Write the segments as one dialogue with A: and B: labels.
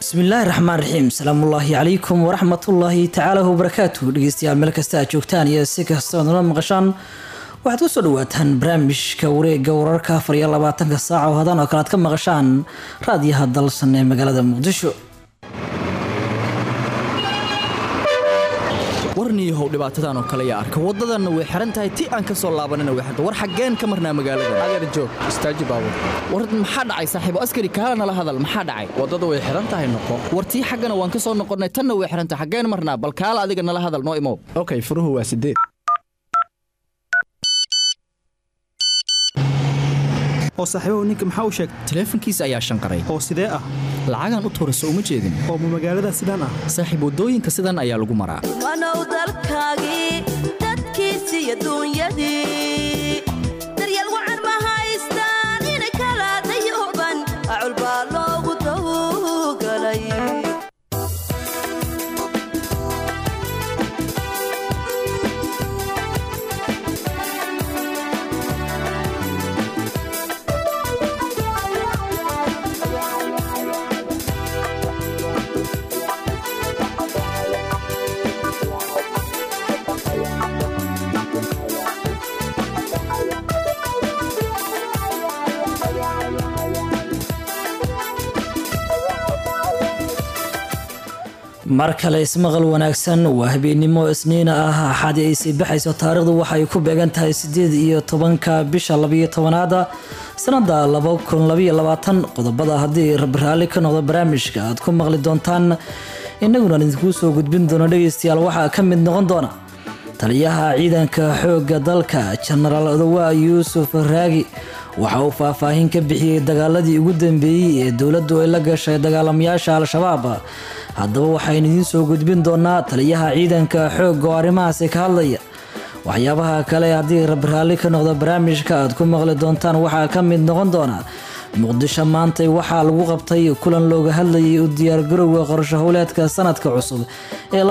A: bismillaahi raxmaan raxiim salaamullaahi calaykum waraxmatullaahi tacaala wabarakaatu dhegeystayaal meel kasta aad joogtaan iyo si kastoo nala maqashaan waxaad kusoo dhawaataan barnaamijka wareega wararka afar iyo labaatanka saaca oo hadan oo kale aad ka maqashaan raadiyaha dalsan ee magaalada muqdisho
B: warniyahow dhibaatadan oo kale yaa arka waddadanna way xihan tahay ti aan ka soo laabanina way xirta war xaggeen ka marnaa magaalada
C: adeer joog istaaji baabur
B: war maxaa dhacay saaxiibo askari kaala nala hadal maxaa dhacay
C: waddada way xihan tahay noqo
B: war tii xaggana waan ka soo noqonnay tanna way xihan tahay xaggeen marnaa bal kaala adiga nala hadal noo imow
C: okay furuhu waa sideed
D: oo saaxiibahu ninka maxaa u sheegtay
B: taleefankiisa ayaa shanqaray
D: oo sidee ah
B: lacagaan u tuurayso uma jeedin
D: oo ma magaalada sidaan ah
B: saaxiib waddooyinka sidan ayaa lagu maraa
E: wanow dalkaagii dadkiisi iyo duunyadii daryeel wacan ma haystaan inay kala dayooban acul baa loogu dawgalay
A: mar kale ismaqal wanaagsan waa habeennimo isniina ah axaadi ay sii baxayso taariikhdu waxay ku beegan tahay sideed iyo tobanka bisha labayo tobanaada sanada laba kun labaiyo labaatan qodobada haddii rabraalli ka noqdo barnaamijka aad ku maqli doontaan innaguna idinkuu soo gudbin doono dhegeystayaal waxaa ka mid noqon doona taliyaha ciidanka xoogga dalka jenaraal odowa yuusuf raagi waxa uu faahfaahin ka bixiyey dagaaladii ugu dambeeyey ee dowladdu ay la gashay dagaalamayaasha al-shabaab haddaba waxaynu idiin soo gudbin doonaa taliyaha ciidanka xoogga oo arrimahaasi ka hadlaya waxyaabaha kale haddii rabraalli ka noqdo barnaamijka aad ku maqli doontaan waxaa ka mid noqon doona muqdisho maantay waxaa lagu qabtay kulan looga hadlayay u diyaargarowga qorsho howleedka sanadka cusub ee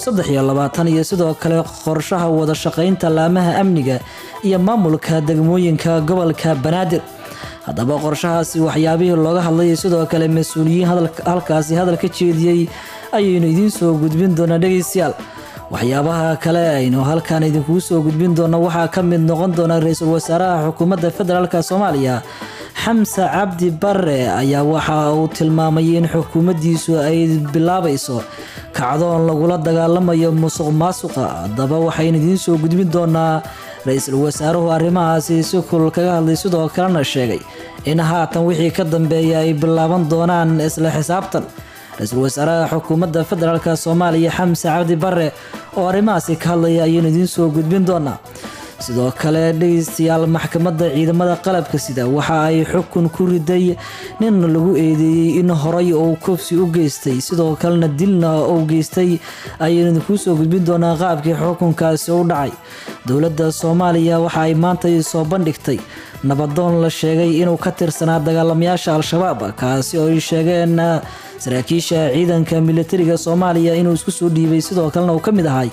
A: iyo sidoo kale qorshaha wada shaqaynta laamaha amniga iyo maamulka degmooyinka gobolka banaadir haddaba qorshahaasi waxyaabihii looga hadlayay sidoo kale mas-uuliyiin halkaasi hadal ka jeediyey ayaynu idiin soo gudbin doonaa dhegeystayaal waxyaabaha kale aynu halkan idinkuu soo gudbin doono waxaa ka mid noqon doona ra-iisul wasaaraha xukuumadda federaalk soomaaliya xamse cabdi bare ayaa waxa uu tilmaamay in xukuumaddiisu ay bilaabayso kacdoon lagula dagaalamayo musuq maasuqa haddaba waxaynu idiin soo gudbin doonaa ra-iisul wasaaruhu arrimahaasi si kulul kaga hadlay sidoo kalena sheegay in haatan wixii ka dambeeya ay bilaaban doonaan isla xisaabtan ra-iisul wasaaraha xukuumadda federaalk soomaaliya xamse cabdi bare oo arrimahaasi ka hadlaya ayaynu idiin soo gudbin doonaa sidoo kale dhegeystayaal maxkamadda ciidamada qalabka sida waxa ay xukun ku riday nin lagu eedeeyey in horay uu kufsi u geystay sidoo kalena dilna uu geystay ayaynu idinkuu soo gudbin doonaa qaabkii xukunkaasi u dhacay dowladda soomaaliya waxa ay maanta soo bandhigtay nabadoon la sheegay inuu ka tirsanaa dagaalamayaasha al-shabaab kaasi oo ay sheegeen saraakiisha ciidanka militariga soomaaliya inuu isku soo dhiibay sidoo kalena uu ka mid ahay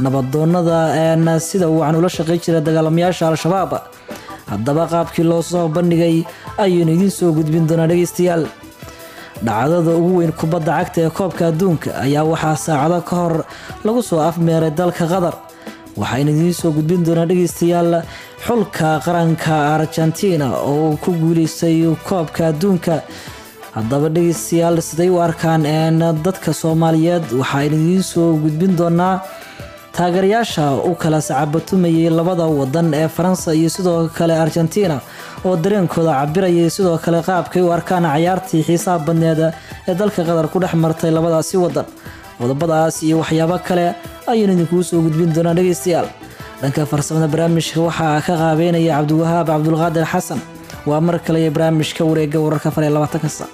A: nabadoonada sida uu can ula shaqay jira dagaalamayaasha al-shabaab haddaba qaabkii loo soo bandhigay ayaynu idiin soo gudbin doonaa dhegeystayaal dhacdada ugu weyn kubadda cagta ee koobka adduunka ayaa waxaa saacado ka hor lagu soo afmeeray dalka qatar waxaynu idiin soo gudbin doonaa dhegeystayaal xulka qaranka argentina oo uu ku guuleystay koobka adduunka haddaba dhegeystayaal siday u arkaan dadka soomaaliyeed waxaynu idiin soo gudbin doonaa taageerayaasha u kala sacabatumayay labada wadan ee faransa iyo sidoo kale argentina oo dareenkooda cabirayay sidoo kale qaabkay u arkaan cayaartii xiisaha badneed ee dalka qatar ku dhex martay labadaasi wadan qodobadaas iyo waxyaabo kale ayaynu idinkuu soo gudbin doonaa dhegeystayaal dhanka farsamada barnaamijka waxaa ka qaabeynaya cabdiwahaab cabdulqaadir xasan waa mar kale barnaamijka wareega wararka far iyo labaatanka sa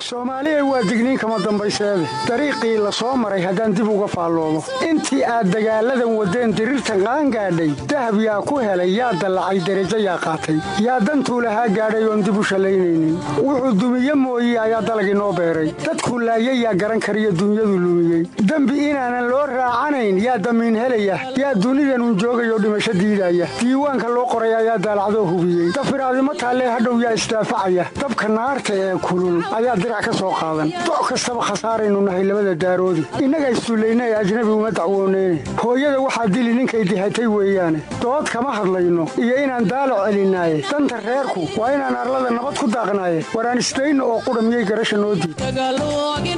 F: soomaaliya waa digniin kama dambayseede dariiqii la soo maray haddaan dib uga faalloomo intii aad dagaalladan waddeen diriirtan qaangaadhay dahab yaa ku helay yaa dallacay derajo yaa qaatay yaa dantuu lahaa gaadhay oon dib u shallaynaynin wuxuu dumiye mooye ayaa dalagii noo beeray dadkuu laayay yaa garan kariyo dunyadu lumiyey dembi inaanan loo raacanayn yaa damiin helaya yaa dunidanun joogayoo dhimasho diidaya diiwaanka loo qoray ayaa daalacdoo hubiyey dafiraadimo taallee hadhow yaa isdaafacaya dabka naarta ee kulul ayaa dirac ka soo qaadan doc kastaba khasaaraynu nahay labada daaroodi innaga issullayna ee ajnabi uma dacwooneyne hooyada waxaa dili ninkay dihatay weeyaane dood kama hadlayno iyo inaan daalo celinaaye danta reerku waa inaan arlada nabad ku daaqnaaye waraan isdayno oo qudha miyay garasha noo diid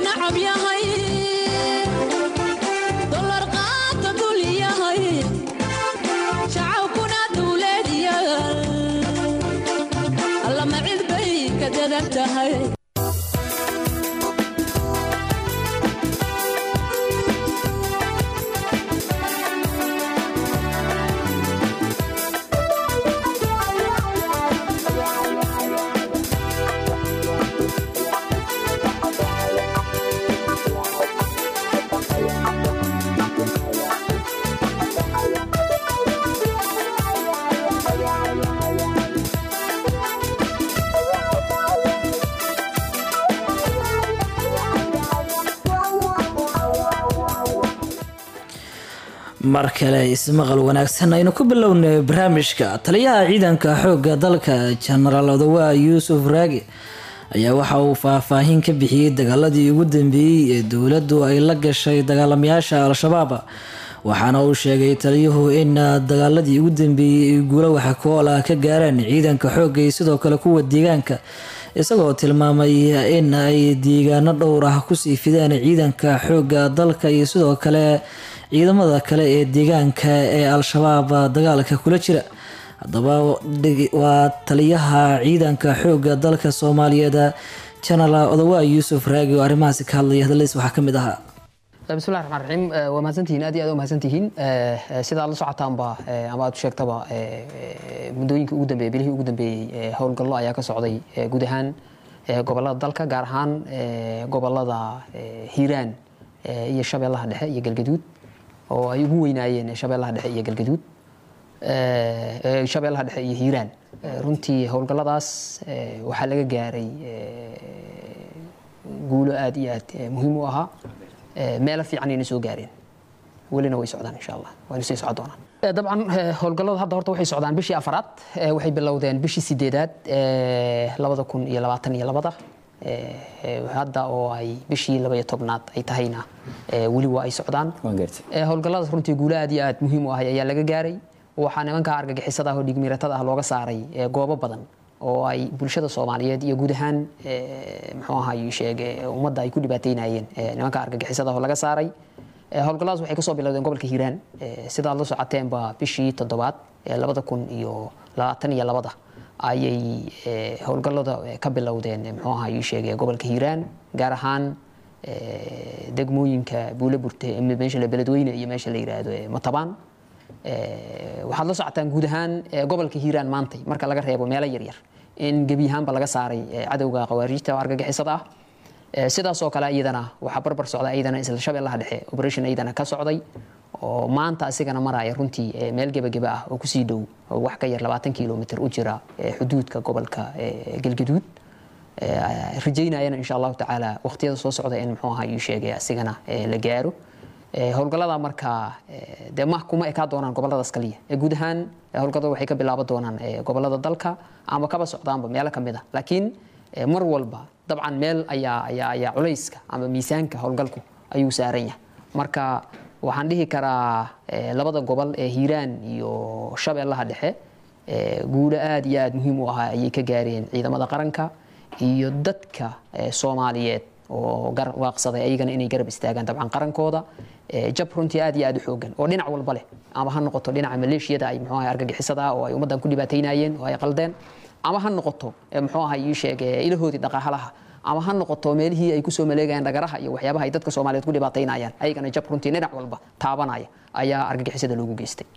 A: mar kale ismaqal wanaagsan aynu ku bilownay barnaamijka taliyaha ciidanka xoogga dalka jenaraal odawaa yuusuf raagi ayaa waxa uu faahfaahin ka bixiyey dagaaladii ugu dambeeyey ee dowladdu ay la gashay dagaalamayaasha al-shabaab waxaana uu sheegay taliyuhu in dagaaladii ugu dambeeyey ay guulo waxa kool ah ka gaareen ciidanka xoogga iyo sidoo kale kuwa deegaanka isagoo tilmaamay in ay deegaano dhowr ah kusii fideen ciidanka xoogga dalka iyo sidoo kale ciidamada kale ee deegaanka ee al-shabaab dagaalka kula jira haddaba waa taliyaha ciidanka xoogga dalka soomaaliyeed jenaraal odawaa yuusuf raagi oo arrimahaasi ka hadlaya hadaladiis waxaa ka mid ahaa
G: bismillahi raxmaan raxiim waa mahadsantihiin aad iyo aad u mahadsantihiin sidaad la socotaanba ama aad u sheegtaba muddooyinkii ugu dambeeyey bilihii ugu dambeeyey howlgallo ayaa ka socday guud ahaan gobolada dalka gaar ahaan gobolada hiiraan iyo shabeellaha dhexe iyo galgaduud oo ay ugu weynaayeen shabeellaha dhexe iyo galgaduud shabeellaha dhexe iyo hiiraan runtii howlgalladaas waxaa laga gaaray guulo aad iyo aad muhiim u ahaa meelo fiican ayna soo gaareen welina way socdaan insha allah wayna sii socon doonaan dabcan howlgallada hadda horta waxay socdaan bishii afaraad waxay bilowdeen bishii sideedaad labada kun iyo labaatan iyo labada hadda oo ay bishii labaiyo tobnaad ay tahayna weli waa ay socdaan howlgalladaas runtii guulo aad iyo aad muhiim u ahay ayaa laga gaaray waxaa nimanka argagixisada ah oo dhigmiiratada ah looga saaray goobo badan oo ay bulshada soomaaliyeed iyo guud ahaan muxuu ahaay sheege ummadda ay ku dhibaateynayeen nimanka argagixisada ah oo laga saaray howlgalladaas waxay kasoo bilowdeen gobolka hiiraan sidaad la socoteenba bishii toddobaad labada kun iyo labaatan iyo labada ayay howlgallada ka bilowdeen muxuu ahaa ii sheegay gobolka hiiraan gaar ahaan degmooyinka buule burte meesha beledweyne iyo meesha la yiraahdo matabaan waxaad la socotaan guud ahaan gobolka hiiraan maantay marka laga reebo meelo yaryar in gebi ahaanba laga saaray cadowga khawaarijta oo argagixisada ah sidaas oo kale iyadana waxaa barbar socda iyadana isla shabeellaha dhexe operation iyadana ka socday oo maanta asigana maraya runtii meel gebageba ah oo kusii dhow wax ka yar labaatan kilomitr u jira xuduudka gobolka galgaduud rajaynayana insha allahu tacaala waqtiyada soo socda in muxuu ahaa ii sheegay asigana la gaaro howlgallada markaa dee ma kuma ekaa doonaan goboladaas kaliya guud ahaan howlgallada waxay ka bilaaban doonaan gobolada dalka ama kaba socdaanba meelo ka mid a laakiin mar walba dabcan meel ayaa ayaa ayaa culayska ama miisaanka howlgalku ayuu saaran yahay marka waxaan dhihi karaa labada gobol ee hiiraan iyo shabeellaha dhexe guulo aad iyo aad muhiim u ahaa ayay ka gaareen ciidamada qaranka iyo dadka soomaaliyeed oo waaqsaday ayagana inay garab istaagaan dabcan qarankooda jab runtii aad iyo aad u xoogan oo dhinac walba leh ama ha noqoto dhinaca maleeshiyada ay muxuu ahay argagixisada ah oo ay ummaddan ku dhibaataynayeen oo ay qaldeen ama ha noqoto muxuu ahay ii sheeg ilahoodii dhaqaalaha ama ha noqoto meelihii ay kusoo maleegayaan dhagaraha iyo waxyaabaha ay dadka soomaaliyeed ku dhibaataynayaan ayagana jab runtii dhinac walba taabanaya ayaa argagixisada loogu geystay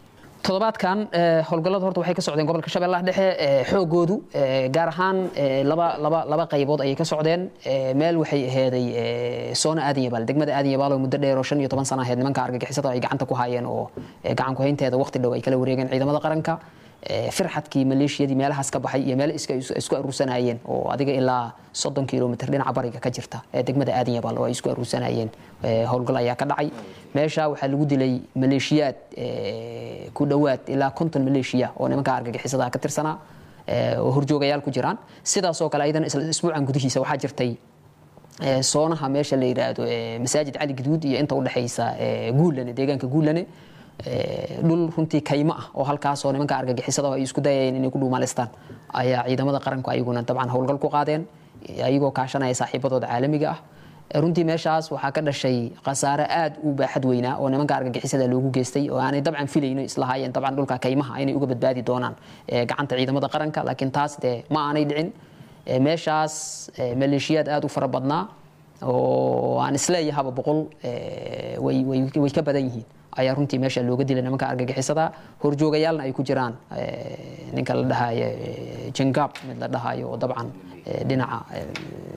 G: toddobaadkan eh, howlgallada horta waxay ka socdeen gobolka shabeellaha dhexe eh, xoogoodu eh, gaar ahaan eh, laba laba laba qaybood ayay ka socdeen Eh, meel waxay aheeday eh, soona aadan yabaal degmada aadan yabaal oo muddo dheer oo shan iyo toban sano aheyd nimanka argagixisada ay gacanta ku hayeen oo eh, gacan ku haynteeda waqti dhow ay kala wareegeen ciidamada qaranka Eh, firxadkii maleeshiyadii meelahaas ka baxay iyo meelo iska isku aruursanayeen oo adiga ilaa soddon kilomitr dhinaca bariga ka jirta ee degmada aadan yabaal oo ay isku aruursanayeen Eh, howlgal ayaa ka dhacay meesha waxaa lagu dilay maleeshiyaad eh, ku dhowaad ilaa konton maleeshiya oo nimanka argagixisada ka tirsanaa eh, oo horjoogayaal ku jiraan sidaasoo kale ayadana isla isbuucan gudihiisa waxaa jirtay eh, soonaha meesha la yidhaahdo eh, masaajid cali guduud iyo inta udhexaysa eh, guulane deegaanka guulane eh, dhul runtii kaymo ah oo halkaasoo nimanka argagixisada ay isku dayayeen inay ku dhuumaalistaan ayaa ciidamada qaranku ayaguna dabcan howlgal ku qaadeen ayagoo kaashanaya saaxiibadooda caalamiga ah Eh, runtii meeshaas waxaa ka dhashay khasaare aad u baaxad weynaa oo nimanka argagixisada loogu geystay oo aanay dabcan filayno islahaayeen dabcan dhulka kaymaha inay uga badbaadi doonaan eh, gacanta ciidamada qaranka laakiin taas dee ma aanay dhicin Eh, meeshaas eh, maleeshiyaad aad u fara badnaa oo aan isleeyahaba boqol eh, way way- way ka badan yihiin ayaa runtii meesha looga dilay nimanka argagixisada horjoogayaalna ay ku jiraan eh, ninka la dhahayo eh, jengab mid la dhahayo oo dabcan eh, dhinaca eh,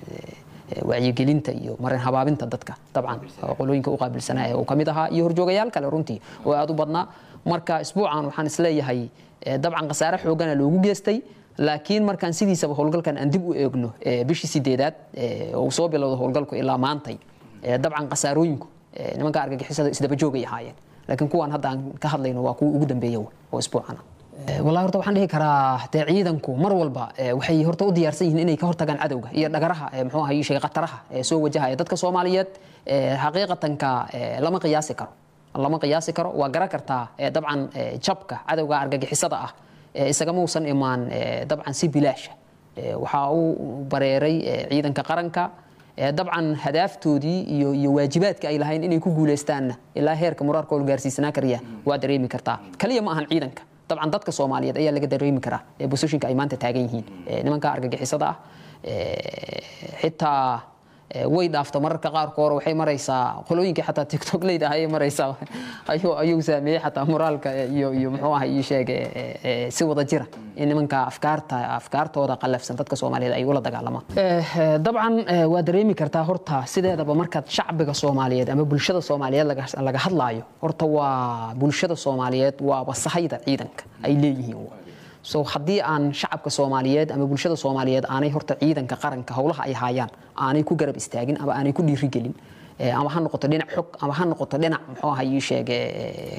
G: eh, wacyigelinta iyo marin habaabinta dadka dabcan oo qolooyinka u qaabilsanaa ee uu ka mid ahaa iyo horjoogayaal kale runtii oo aad u badnaa marka isbuucan waxaan isleeyahay eh, dabcan khasaare xoogana loogu geystay laakiin markaan sidiisaba howlgalkan aan dib u eegno eh, bishii sideedaad eh, oo uu soo bilowda howlgalku ilaa maantay eh, dabcan khasaarooyinku eh, nimanka argagixisada isdaba joogay ahaayeen laakiin kuwan hadda aan ka hadlayno waa kuwa ugu dambeeya wey, oo isbuucana Eh, wallahi horta waxaan dhihi karaa dee ciidanku mar walba eh, waxay horta u diyaarsan yihiin inay ka hortagaan cadowga iyo dhagaraha eh, muxuu ahaye sheegay khataraha ee soo wajahaya dadka soomaaliyeed eh, xaqiiqatanka eh, lama qiyaasi karo lama qiyaasi karo waa garan kartaa eh, dabcan eh, jabka cadowga argagixisada ah eh, isagama uusan imaan eh, dabcan si bilaasha Eh, waxaa uu bareeray eh, ciidanka qaranka Eh, dabcan hadaaftoodii iyo iyo waajibaadka ay lahayn inay ku guuleystaanna ilaa heerka muraarkooda gaarsiisanaa karaya waa dareemi kartaa kaliya ma ahan ciidanka dabcan dadka soomaaliyeed ayaa laga dareemi karaa ee bosishinka ay maanta taagan yihiin Eh, nimanka argagixisada ah eh, xitaa eh, way dhaafto mararka qaarkood waxay maraysaa qolooyinkii xataa tiktok leyda ayay maraysaa ayuu ayuu saameeyey xataa moraalka iyo iyo muxuu ahay ii sheeg eh, eh, si wada jira in nimanka afkaarta afkaartooda qalafsan dadka soomaaliyeed ay ula dagaalamaan Eh, eh, dabcan eh, waa dareemi kartaa horta sideedaba markaad shacbiga soomaaliyeed ama bulshada soomaaliyeed laga laga hadlaayo horta waa bulshada soomaaliyeed waa wasahayda ciidanka ay leeyihiin so haddii aan shacabka soomaaliyeed ama bulshada soomaaliyeed aanay horta ciidanka qaranka howlaha ay haayaan aanay ku garab istaagin ama aanay ku dhiirigelin eh, ama ha noqoto dhinac xog ama ha noqoto dhinac muxuu ahay ii sheeg eh,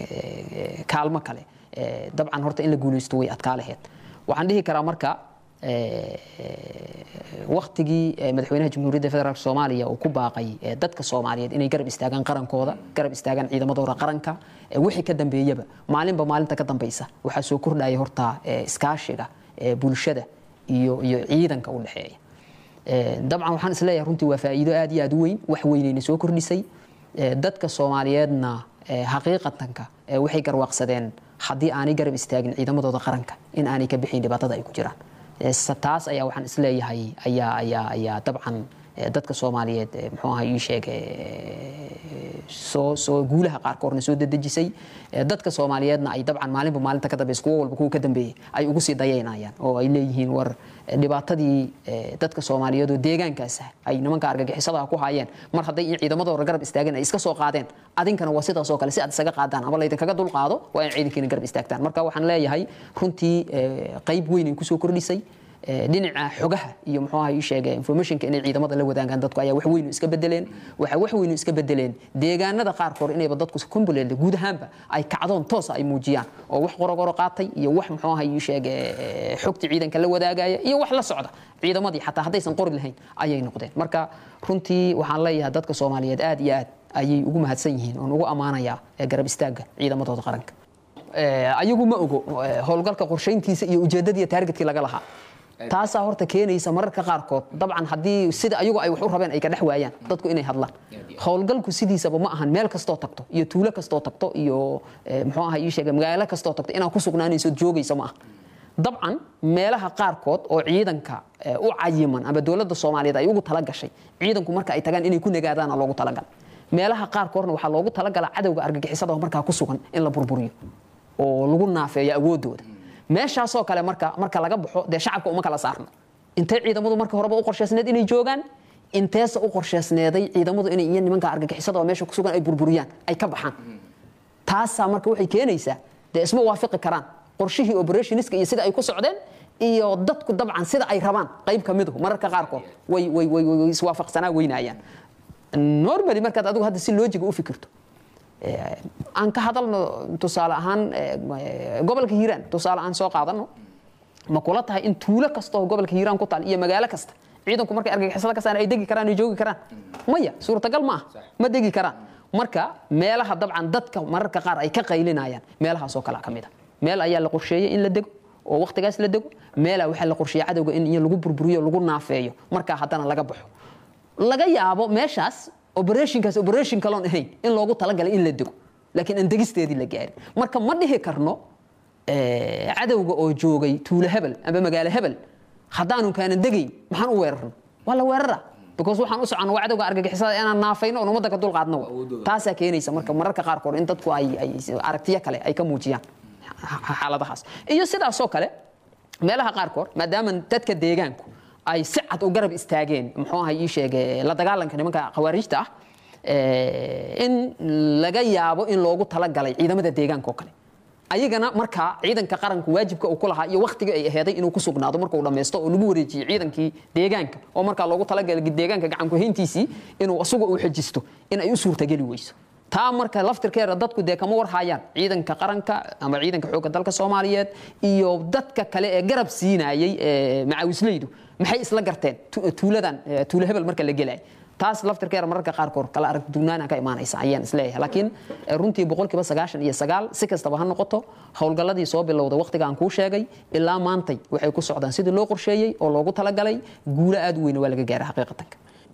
G: eh, kaalmo kale eh, dabcan horta in la guuleysto way adkaa laheyd waxaan dhihi karaa marka waktigii madaxweynaha jamhuuriyadda federaalk soomaaliya uu ku baaqay eh, dadka soomaaliyeed inay garab istaagaan qarankooda garab istaagaan ciidamadooda qaranka eh, wixii ka dambeeyaba maalinba maalinta ka dambeysa waxaa soo kordhaya horta eh, iskaashiga eh, bulshada iyo iyo ciidanka u dhexeeya Eh, dabcan waxaan isleeyahay runtii waa faa'iido aad iyo aad u weyn wax weynayna soo kordhisay Eh, dadka soomaaliyeedna eh, xaqiiqatanka eh, waxay garwaaqsadeen haddii aanay garab istaagin ciidamadooda qaranka in aanay ka bixin dhibaatada ay ku jiraan Eh, sa- taas ayaa waxaan isleeyahay ayaa ayaa ayaa dabcan eh, dadka soomaaliyeed eh, muxuu ahaa ii sheeg eh, soo soo guulaha qaarkoodna soo dedejisay Eh, dadka soomaaliyeedna ay dabcan maalinba maalinta ka dambeysa kuwo walba kuwa ka dambeeyay ay ugu sii dayaynayaan oo ay leeyihiin war eh, dhibaatadii eh, dadka soomaaliyeed oo deegaankaas ah ay nimanka argagixisada ku hayeen mar hadday in ciidamadooda garab istaageen ay iska soo qaadeen adinkana waa sidaas oo kale si aad isaga qaadaan ama laydinkaga dul qaado waa in ciidankiina garab istaagtaan marka waxaan leeyahay runtii eh, qayb weyn ay kusoo kordhisay Eh, dhinaca xogaha iyo muxuu ahaa ii sheegay informationka inay ciidamada la wadaagaan dadku ayaa wax weyn u iska bedeleen waxa wax weyn u iska bedeleen deegaanada qaarkood inayba dadku kumbuleelde guud ahaanba ay kacdoon toosa ay muujiyaan oo wax qorogoro qaatay iyo wax muxuu ahaa ii sheegay eh, xogta ciidanka la wadaagaya iyo wax la socda ciidamadii xataa haddaysan qori lahayn ayay noqdeen marka runtii waxaan leeyahay dadka soomaaliyeed aad iyo aad ayay ugu mahadsan yihiin oon ugu ammaanayaa eh, garab istaagga ciidamadooda qaranka Eh, ayagu ma ogo eh, howlgalka qorshayntiisa iyo ujeedadii taargetkii laga lahaa taasaa horta keenaysa mararka qaarkood dabcan haddii sida ayagu ay wax u rabeen ay ka dhex waayaan dadku inay hadlaan howlgalku sidiisaba ma ahan meel kastoo tagto iyo tuulo kastoo tagto iyo eh, muxuu ahaa ii sheegay magaalo kastoo tagto inaad ku sugnaanayso joogaysa ma aha dabcan meelaha qaarkood oo ciidanka eh, u cayiman ama dowladda soomaaliyeed ay ugu talagashay ciidanku marka ay tagaan inay ku nagaadaana loogu talagal meelaha qaarkoodna waxaa loogu talagalaa cadowga argagixisada oo markaa ku sugan in la burburiyo oo lagu naafeeyo awoodooda meeshaasoo kale marka marka laga baxo dee shacabka uma kala saarno intay ciidamadu marka horeba u qorshaysneed inay joogaan inteesa u qorshaysneeday ciidamadu inay iyo nimanka argagixisada oo meesha kusugan ay burburiyaan ay ka baxaan taasaa marka waxay keenaysaa dee isma waafiqi karaan qorshihii operationiska iyo sida ay ku socdeen iyo dadku dabcan sida ay rabaan qayb ka miduhu mararka qaarkood way way way way iswaafaqsanaa weynayaan normally markaad adigu hadda si loojiga u fikirto aan ka hadalno tusaale ahaan gobolka hiiraan tusaale aan soo qaadano ma kula tahay in tuulo kasta oo gobolka hiiraan ku taal iyo magaalo kasta ciidanku markay argagixisada ka saaraan ay degi karaan ay joogi karaan maya suurtagal ma aha ma degi karaan marka meelaha dabcan dadka mararka qaar ay ka qaylinayaan meelahaasoo kale ka mid a meel ayaa la qorsheeyey in la dego oo waqtigaas la dego meela waxaa la qorsheeyey cadowga in iyo lagu burburiyo lagu naafeeyo markaa haddana laga baxo laga yaabo meeshaas operationkaas operation kaloon ahayn in loogu talagalay in la dego laakiin aan degisteedii la gaarin marka ma dhihi karno cadowga oo joogay tuulo hebel amba magaalo hebel haddaanu kaanan degayn maxaan u weerarno waa la weerara because waxaan u soconno waa cadowga argagixisada inaan naafayno oon ummadda ka dulqaadno wa taasaa keenaysa marka mararka qaarkood in dadku ay ay aragtiyo kale ay ka muujiyaan xaaladahaas iyo sidaasoo kale meelaha qaarkood maadaama dadka deegaanku ay si cad u garab istaageen muxuu ahay ii sheege la dagaalanka nimanka khawaarijta ah in laga yaabo in loogu talagalay ciidamada deegaanka oo kale ayagana markaa ciidanka qaranku waajibka uu ku lahaa iyo wakhtiga ay aheeday inuu ku sugnaado markuu dhammaysto oo lagu wareejiyo ciidankii deegaanka oo markaa loogu talagalay deegaanka gacanku hayntiisii inuu isagu uu xajisto in ay u suurtageli weyso taa marka laftirkeeda dadku dee kama warhayaan ciidanka qaranka ama ciidanka xoogga dalka soomaaliyeed iyo dadka kale ee garab siinayay macaawisleydu maxay isla garteen tuuladan tuulo hebel marka la gelay taas laftirkeeda mararka qaarkood kala aragdunaana ka imaanaysa ayaan isleeyahay laakiin runtii boqolkiiba sagaashan iyo sagaal si kastaba ha noqoto howlgalladii soo bilowda waqtiga aan kuu sheegay ilaa maantay waxay ku socdaan sidii loo qorsheeyey oo loogu talagalay guulo aad u weyna waa laga gaara xaqiiqatanka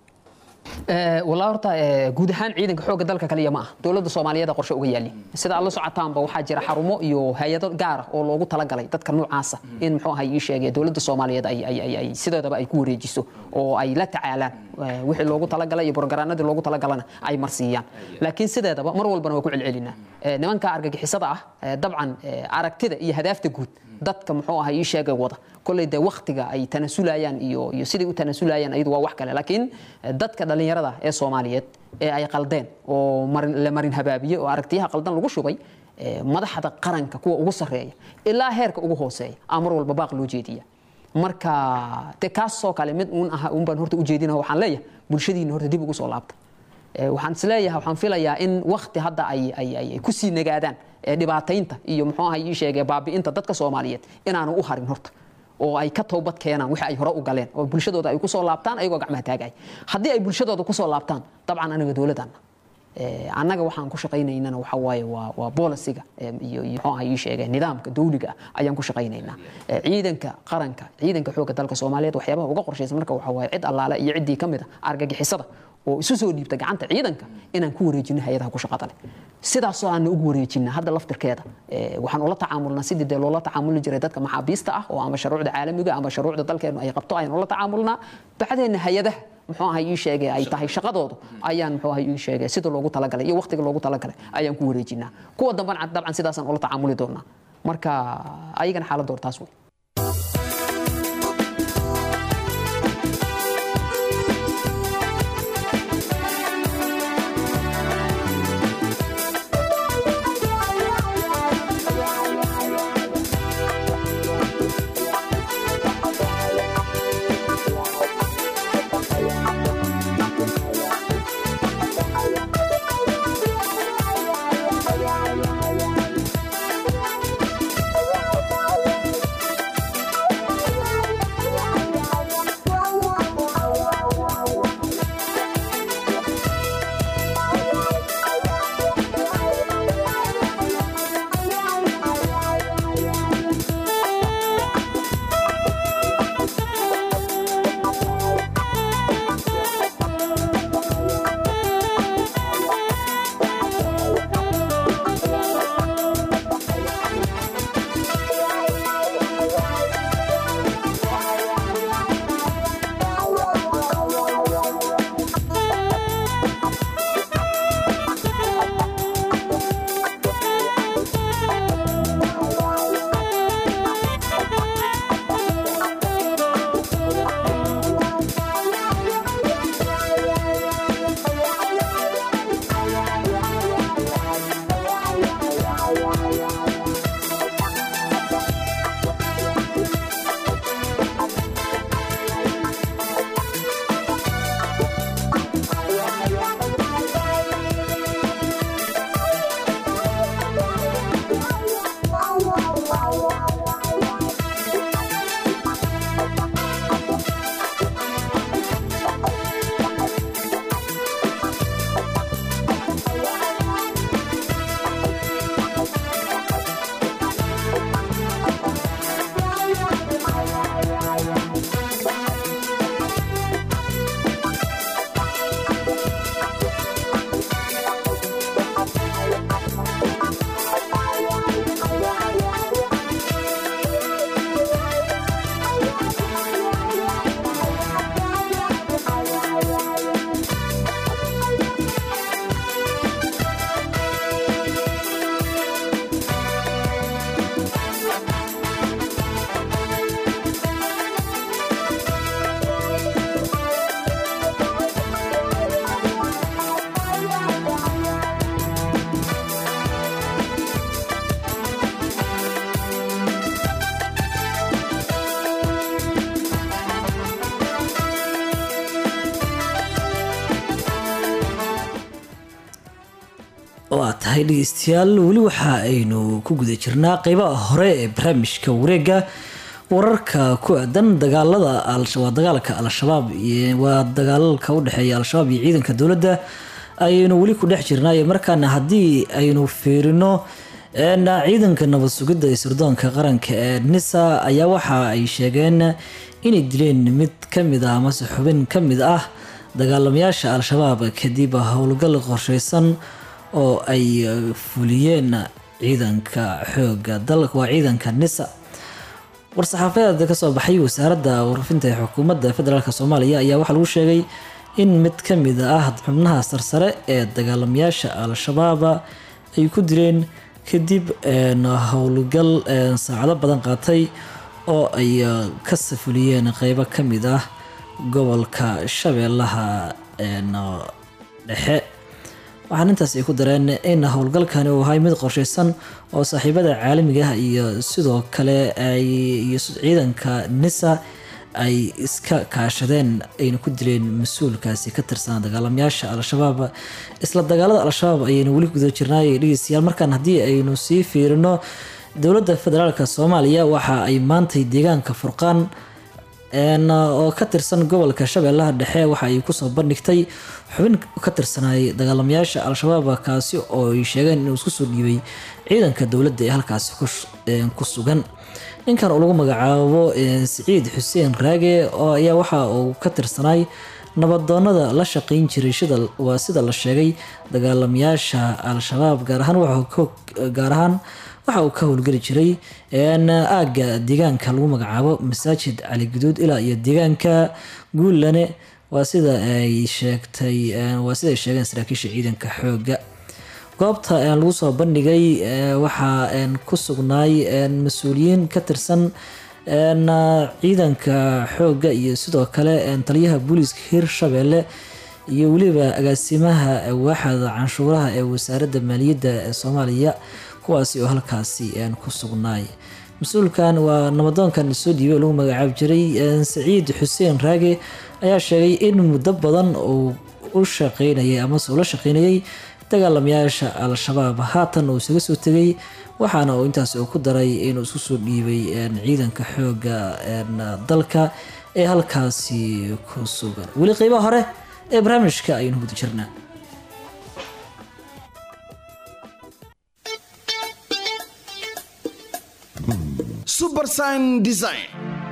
G: walaa horta guud ahaan ciidanka xoogga dalka kaliya ma ah dowladda soomaaliyeed qorshe uga yaali sida aad la socotaanba waxaa jira xarumo iyo hay-ado gaar ah oo loogu talagalay dadka noocaasa in muxuu ahay ii sheegay dowladda soomaaliyeed ay ay ay sideedaba ay ku wareejiso oo ay la tacaalaan wixii loogu talagalay iyo borogaraanadii loogu talagalana ay marsiiyaan laakiin sideedaba mar walbana waa ku celcelinaa nimanka argagixisada ah dabcan aragtida iyo hadaafta guud dadka muxuu ahay ii sheegay wada kolley dee waktiga ay tanasulayaan iyo iyo siday u tanasulayaan ayadu waa wax kale laakiin dadka dhallinyarada ee soomaaliyeed ee ay qaldeen oo marin la marin habaabiye oo aragtiyaha qaldan lagu shubay madaxda qaranka kuwa ugu sarreeya ilaa heerka ugu hooseeya aa mar walba baaq loo jeediya marka de kaasoo kale mid uun aha uun baan horta ujeedina waxaan leeyahay bulshadiina horta dib ugu soo laabta waxaan isleeyahay waxaan filayaa in wakti hadda ay ay ay kusii nagaadaan dhibaataynta iyo muxuu ahay ii sheegay baabi'inta dadka soomaaliyeed inaanu u harin horta oo ay ka toobad keenaan wixii ay hore u galeen oo bulshadooda ay kusoo laabtaan ayagoo gacmaha taagay haddii ay bulshadooda kusoo laabtaan dabcan anaga dowladana annaga waxaan ku shaqaynaynana waxa waaye waa waa bolisiga iyo iyo muxuu ahay ii sheegay nidaamka dawliga ah ayaan ku shaqaynaynaa ciidanka qaranka ciidanka xoogga dalka soomaaliyeed waxyaabaha uga qorshaysan marka waxa waaye cid allaale iyo ciddii ka mid a argagixisada oo isu soo dhiibta gacanta ciidanka inaan ku wareejino hay-adaha ku shaqada leh sidaasoo aana ugu wareejina hadda laftirkeeda waxaan ula tacaamulnaa sidii dee loola tacaamuli jiray dadka maxaabiista ah oo ama shuruucda caalamiga ama shuruucda dalkeenu ay qabto ayaan ula tacaamulnaa bacdeenna hay-adaha muxuu ahay ii sheegay ay tahay shaqadoodu ayaan muxuu ahay ii sheegay sida loogu talagalay iyo waqtiga loogu talagalay ayaan ku wareejinaa kuwa dambana dabcan sidaasaan ula tacaamuli doonaa marka ayagana xaaladooda taas wey
A: waa tahay dhegeystayaal weli waxa aynu ku guda jirnaa qeybaha hore ee barnaamijka wareega wararka ku aadan dagaalada waa dagaalka al-shabaab waa dagaalalka u dhexeeya al-shabaab iyo ciidanka dowladda ayaynu weli ku dhex jirnaayo markaana haddii aynu fiirino ciidanka nabad sugidda ee sirdoonka qaranka ee nisa ayaa waxa ay sheegeen inay dileen mid kamid ah amase xubin kamid ah dagaalamayaasha al-shabaab kadib howlgal qorsheysan oo ay fuliyeen ciidanka xooga dalka waa ciidanka nisa war-saxaafadeed kasoo baxay wasaaradda warfinta ee xukuumadda federaalk soomaaliya ayaa waxaa lagu sheegay in mid kamid ah xubnaha sarsare ee dagaalamayaasha al-shabaab ay ku dileen kadib howlgal saacado badan qaatay oo ay ka safuliyeen qeybo kamid ah gobolka shabeellaha dhexe waxaan intaas ay ku dareen in howlgalkani uu ahay mid qorsheysan oo saaxiibada caalamiga ah iyo sidoo kale iyo ciidanka nisa ay iska kaashadeen ayna ku dileen mas-uulkaasi ka tirsanaa dagaalamayaasha al-shabaab isla dagaalada al-shabaab ayaynu weli guda jirnaay dhegeystayaal markaan haddii aynu sii fiirino dowladda federaalk soomaaliya waxa ay maantay deegaanka furqaan oo ka tirsan gobolka shabeellaha dhexe waxa ay kusoo bandhigtay xubin ka tirsanay dagaalamayaasha al-shabaab kaasi oo ay sheegeen inuu isku soo dhiibay ciidanka dowladda ee halkaasi ku sugan ninkan oo lagu magacaabo siciid xuseen raage oo ayaa waxa uu ka tirsanay nabadoonada la shaqeyn jiray waa sida la sheegay dagaalamayaasha al-shabaab gaar ahaan gaar ahaan waxa uu ka howlgeli jiray aagga deegaanka lagu magacaabo masaajid cali guduud ilaa iyo deegaanka guullane waa sida ay sheegtay waa sida ay sheegeen saraakiisha ciidanka xooga goobta lagu soo bandhigay waxaa ku sugnaay mas-uuliyiin ka tirsan ciidanka xooga iyo sidoo kale taliyaha booliiska hirshabeelle iyo weliba agaasimaha waaxda canshuuraha ee wasaaradda maaliyadda ee soomaaliya kuwaasi oo halkaasi ku sugnaay mas-uulkan waa nabadoonkan soo dhiibay oo lagu magacaabi jiray saciid xuseen raage ayaa sheegay in muddo badan uu u shaqeynayay amase ula shaqeynayay dagaalamayaasha al-shabaab haatan uu isaga soo tegay waxaana uu intaas uu ku daray inuu isku soo dhiibay ciidanka xooga dalka ee halkaasi ku sugan weli qeybaha hore ee barnaamijka ayaynu guda jirnaa
H: subersign design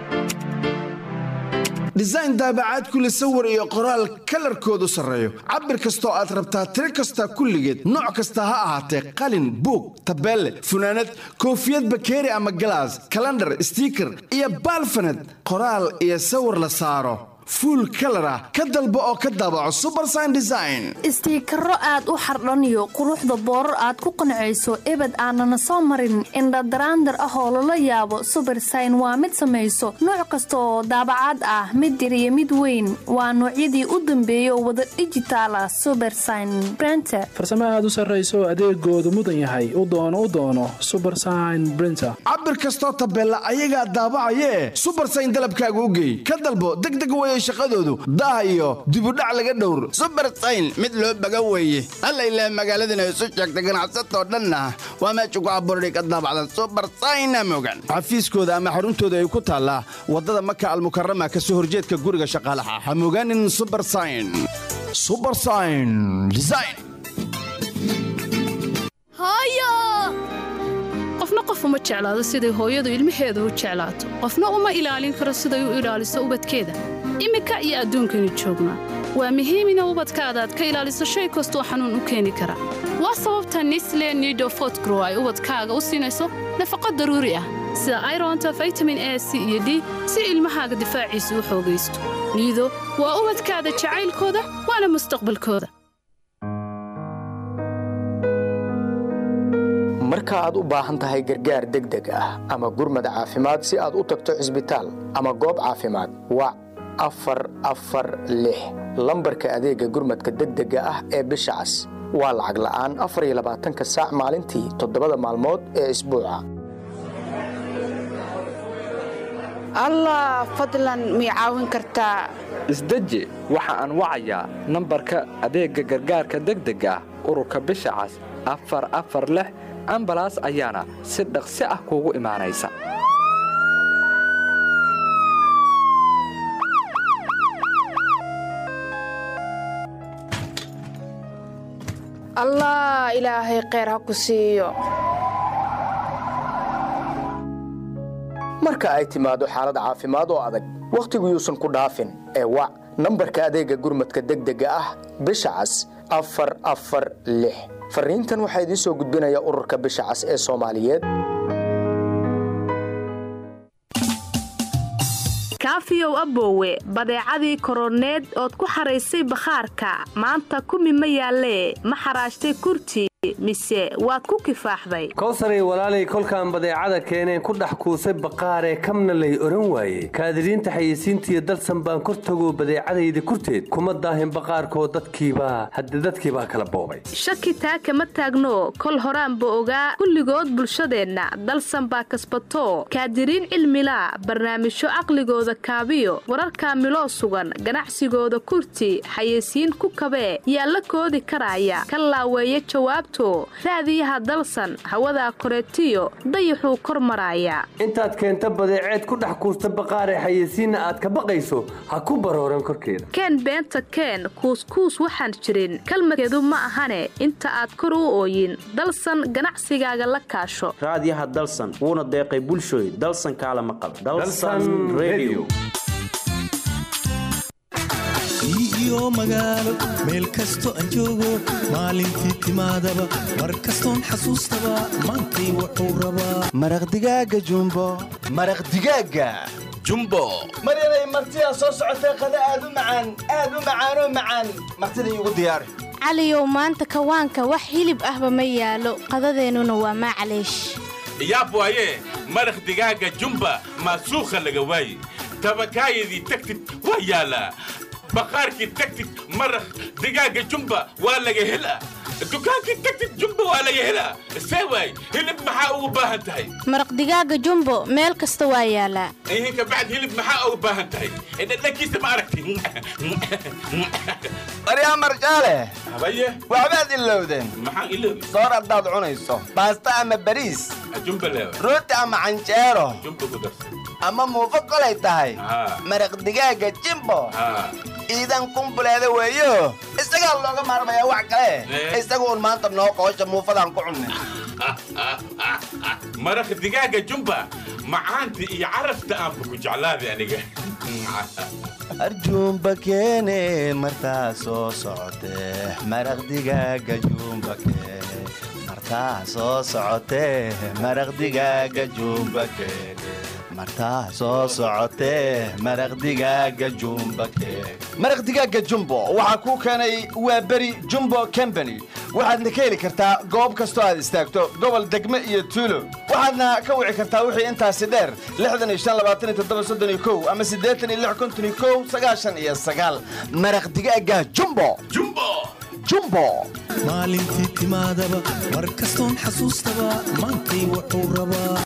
H: design daabacaad kule sawir iyo qoraal kalarkoodu sarreeyo cabir kastoo aad rabtaa tiro kasta kulligeed nooc kasta ha ahaatee qalin buug tabeelle funaanad koofiyad bakeeri ama galaas kalandhar stiiker iyo baalfaned qoraal iyo sawir la saaro fuul kalar ah ka dalbo oo ka daabaco subersign design
I: istiikaro aad u xardhaniyo quruxda boorar aad ku qancayso ebed aanana soo marin indhadaraandar ah oo lala yaabo subersign waa mid samayso nooc kasta oo daabacaad ah mid yar iyo mid weyn waa noocyadii u dambeeya oo wada dhijitaal ah subersign brenter
J: farsamo aad u sarrayso adeegoodu mudan yahay u doono u doono subersign brinter
H: cabir kastoo tabeella ayagaa daabacayee subersign dalabkaaga u geey ka dalbo degdeg weye shaqadoodu daah iyo dibudhac laga dhowr subersayn mid loo baga weeye alla ilaah magaaladana isu sheegta ganacsatoo dhanna waa meesha ku abuurday ka daabacda subersayna mogan xafiiskooda ama xaruntooda ay ku taallaa waddada maka almukarama ka soo horjeedka guriga shaqaalaha ha mogaanin subersayn subersayn design
K: qofna qof uma jeclaado siday hooyadu ilmaheeda u jeclaato qofna uma ilaalin karo siday u ilaaliso ubadkeeda iminka iyo adduunkaynu joognaa waa muhiim ina ubadkaada aad ka ilaaliso shay kastoo xanuun u keeni kara waa sababta nisle nido fotgrow ay ubadkaaga u siinayso nafaqo daruuri ah sida ironta vitamin a c iyo d si ilmahaaga difaaciisa u xoogaysto niido waa ubadkaada jacaylkooda waana mustaqbalkooda
L: marka aad u baahan tahay gargaar degdeg ah ama gurmad caafimaad si aad u tagto cisbitaal ama goob caafimaad wac afar afar lix lambarka adeegga gurmadka degdega ah ee bisha cas waa lacag la'aan afar iyo labaatanka saac maalintii toddobada maalmood ee isbuuca
M: allah fadlan mii caawin kartaa
C: isdeji waxa aan wacayaa nambarka adeegga gargaarka degdega ah ururka bisha cas
N: afar afar lix ambalaas ayaana si dhaqsi ah kuugu imaanaysa
M: allah ilaahay kheyr ha ku siiyo
L: marka ay timaado xaalad caafimaad oo adag wakhtigu yuusan ku dhaafin ee wac nambarka adeegga gurmadka degdega ah bisha cas afar afar lix fariintan waxaa idiin soo gudbinaya ururka bisha cas ee soomaaliyeed
O: kaafiyow aboowe badeecadii koroneed ood ku xaraysay bakhaarka maanta kumi ma yaallee ma xaraashtay kurti mise waad ku kifaaxday
P: kowsaray walaalay kolkaan badeecada keeneen ku dhex kuusay baqaaree kamna lay odhan waaye kaadiriinta xayeysiintiiyo dalsan baan kor tagoo badeecadayda kurteed kuma daahin baqaarkoo dadkiibaa hadde dadkiibaa kala boobay
O: shaki taa kama taagno kol horaanba ogaa kulligood bulshadeenna dalsan baa kasbato kaadiriin cilmilaa barnaamijyo caqligooda kaabiyo wararkaa miloo sugan ganacsigooda kurti xayeysiin ku kabee yaa la koodi karaaya ka laaweeya jawaabto raadiyaha dalsan hawadaa koreetiyo dayaxuu kor maraaya
P: intaad keenta badeeceed ku dhex kuusta baqaaree xayeysiinna aad ka baqayso ha ku barooran korkeeda
O: keen beenta keen kuuskuus waxaan jirin kalmadkeedu ma ahane inta aad kor u ooyin dalsan ganacsigaaga la kaasho
Q: raadiyaha dalsan wuuna deeqay bulshooy dalsan kaalama qab
R: iyo magaalo meel kasto aan joogo maalintii timaadaba mar kastoon xasuustaba maantay wuxuu rabaa
H: maraq digaaga jumbo maraq digaaga jumbo maryanay martidaa soo socotay qada aad u macaan aad u macaanoo macaan martida iigu diyaari
S: caliyow maanta kawaanka wax hilib ahba ma yaalo qadadeennuna waa maclaysh
T: yaab waaye maraq digaaga jumba maasuukha laga waaye tabakaayadii tagtid waa yaalaa baqaarkii tagtid maraq digaaga jumba waa laga helaa dukaankii tagtid jumba waa laga helaa see waay hilib maxaa ugu baahan tahay
S: maraq digaaga jumbo meel kasta waa yaalaa
T: ihinka bacd hilib maxaa ugu baahan tahay dhadhankiisa ma aragti
H: maryaa marjaale
T: habaye
H: waxbaad ilowdeen
T: maxaan iloobi
H: soor haddaad cunayso baasta ama bariis
T: jumba leewa
H: rooti ama canjeero
T: jumba ku darsa
H: ama muufo kolay tahay maraq digaaga jimbo iidan kumbuleeda weeyo isagaa looga maarmayaa wax kale isaga uun maanta noo qoosha muufadaan ku cunnin
T: maraq digaaga jumba macaanta iyo carafta aanba ku jeclaaday aniga
H: arjuumba keene martaa soo socotee maraq digaaga juumba keene martaa soo socotee maraq digaaga juumba keene martaa soo socotee maraq digaaga jumba keene maraq digaaga jumbo waxaa kuu keenay waa beri jumbo combany waxaadna ka heli kartaa goob kastoo aad istaagto gobol degme iyo tuulo waxaadna ka wici kartaa wixii intaasi dheer ama iyo maraq digaaga jumbo jumbo
R: maalintii timaadaba mar kastoon xasuustaba maantay wuxuu rabaa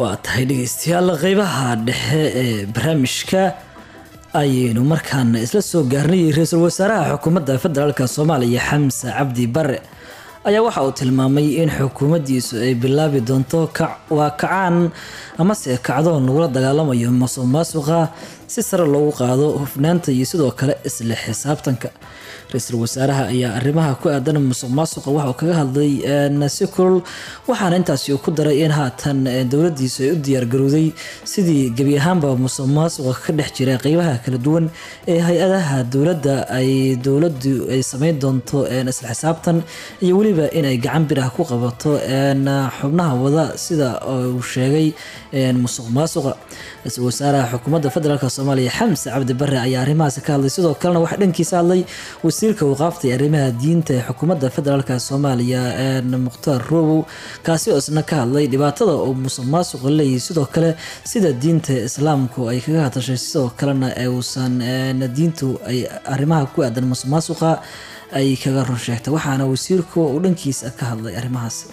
A: waa tahay dhegeystayaal qeybaha dhexe ee barnaamijka ayaynu markaana isla soo gaarnay ra-iisul wasaaraha xukuumadda federaalk soomaaliya xamse cabdi bare ayaa waxa uu tilmaamay in xukuumaddiisu ay bilaabi doonto waa kacaan amase kacdoon lagula dagaalamayo masuq maasuqa si sare loogu qaado hufnaanta iyo sidoo kale isla xisaabtanka ra-iisul wasaaraha ayaa arrimaha ku aadan musuq maasuqa waxa uu kaga hadlay si kulul waxaana intaasi uu ku daray in haatan dowladiisu ay u diyaargarowday sidii gebi ahaanba musuq maasuqa ka dhex jira qeybaha kala duwan ee hay-adaha dowladda ay dowladu ay sameyn doonto isla xisaabtan iyo weliba inay gacan bir ah ku qabato xubnaha wada sida uu sheegay musuq maasuqa ra-iisul wasaaraha xukuumadda federaalk soomaaliya xamse cabdi bare ayaa arrimahaasi ka hadlay sidoo kalena waxaa dhankiisa hadlay wasiirka waqaafta ee arrimaha diinta ee xukuumadda federaalk soomaaliya mukhtaar roobow kaasi oo isna ka hadlay dhibaatada uu musuq maasuqa leeyahay sidoo kale sida diinta islaamku ay kaga hadashay sidoo kalena uusan diintu ay arrimaha ku aadan musuq maasuqa ay kaga run sheegtay waxaana wasiirku uu dhankiisa ka hadlay arrimahaasi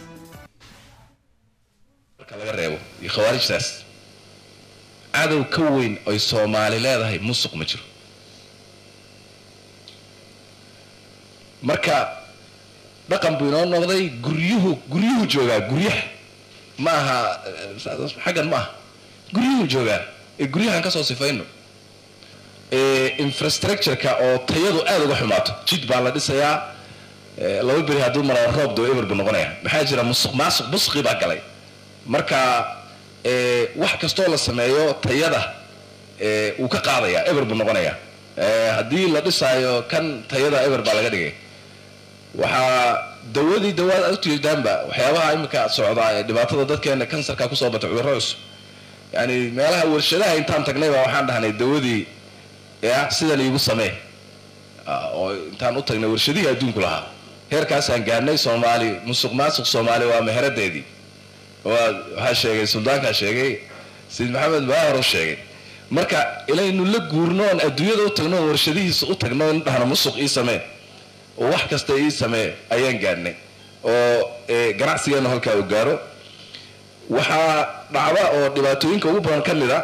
U: marka laga reebo iyo khawaarijtaas cadow ka weyn ay soomaali leedahay musuq ma jiro marka dhaqan buu inoo noqday guryuhu guryuhu joogaa guryaha ma aha xaggan ma aha guryuhu joogaa ee guryahan kasoo sifayno infrastructure-ka oo tayadu aada uga xumaato jid baa la dhisayaa laba beri hadduu maraa roob doo eber buu noqonaya maxaa jira musuq maasuq musqi baa galay marka wax kastoo la sameeyo tayada wuu ka qaadaya eber buu noqonaya haddii la dhisaayo kan tayada eber baa laga dhigay waxaa dawadii dawaad aad ujeedaanba waxyaabaha imika socdaa ee dhibaatada dadkeena kansarka kusoo batay cudurro cusub yani meelaha warshadaha intaan tagnay baa waxaan dhahnay dawadii ya sida liigu samee oo intaan u tagnay warshadihii adduunku lahaa heerkaasaan gaarnay soomaali musuq maasuq soomaali waa meheradeedii waa waxaa sheegay suldaankaa sheegay sayid maxamed baahar u sheegay marka ilaynu la guurno oon adduunyada u tagno oon warshadihiisa u tagno in dhahno musuq ii samee oo wax kasta ii samee ayaan gaadhnay oo ganacsigeena halkaa uu gaaro waxaa dhacda oo dhibaatooyinka ugu badan ka mid a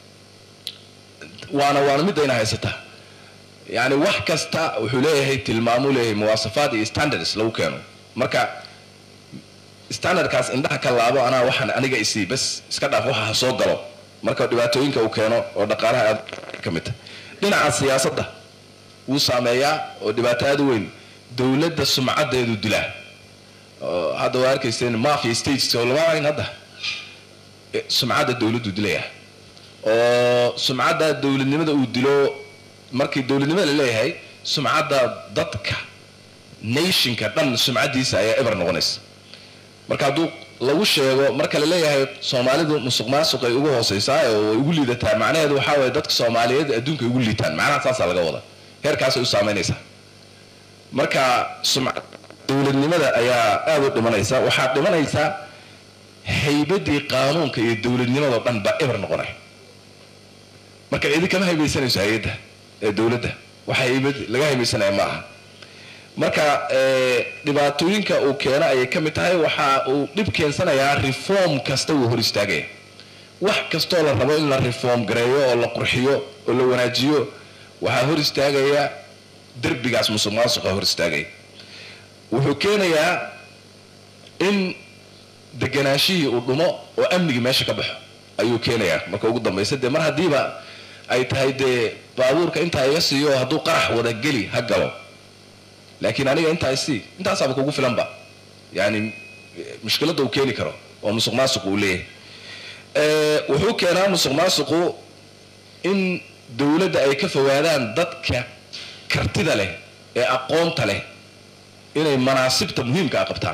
U: waana waana midayna haysataa yani wax kasta wuxuu leeyahay tilmaamuu leeyahay muwaasafaad iyo standards lagu keeno marka standardkaas indhaha ka laabo anaa waxaan aniga isii bas iska dhaaf waxa ha soo galo marka dhibaatooyinka uu keeno oo dhaqaalaha aad ka mid tahay dhinaca siyaasadda wuu saameeyaa oo dhibaato aad u weyn dowladda sumcadeedu dilaa oo hadda waa arkayseen mafia states oo lama aragn hadda sumcadda dowladdu dilaya oo sumcadda dowladnimada uu dilo markii dowladnimada la leeyahay sumcadda dadka nationka dhan sumcaddiisa ayaa eber noqonaysa marka hadduu lagu sheego marka la leeyahay soomaalidu musuq maasuq ay ugu hooseysaa oo ay ugu liidataa macnaheedu waxaa waye dadka soomaaliyeed adduunka ay ugu liitaan macnaha saasaa laga wada heerkaasay u saameynaysaa marka sumcad dowladnimada ayaa aada u dhimanaysa waxaa dhimanaysa haybadii qaanuunka iyo dowladnimadao dhan baa eber noqonay marka cidi kama haybaysanayso hay-adda ee dowladda waxa haybad laga haybaysanaya ma aha marka dhibaatooyinka uu keeno ayay ka mid tahay waxa uu dhib keensanayaa reform kasta wuu hor istaagaya wax kastoo la rabo in la reform gareeyo oo la qurxiyo oo la wanaajiyo waxaa hor istaagaya derbigaas musuq maasuqa hor istaagaya wuxuu keenayaa in deganaashihii uu dhumo oo amnigii meesha ka baxo ayuu keenayaa marka ugu dambaysa dee mar haddiiba ay tahay dee baabuurka intaa iga siiyo hadduu qarax wada geli ha galo laakiin aniga intaa isii intaasaaba kugu filanba yani mushkiladda uu keeni karo oo musuq maasuqu uu leeyahay wuxuu keenaa musuq maasuqu in dowladda ay ka fogaadaan dadka kartida leh ee aqoonta leh inay manaasibta muhiimka a qabtaan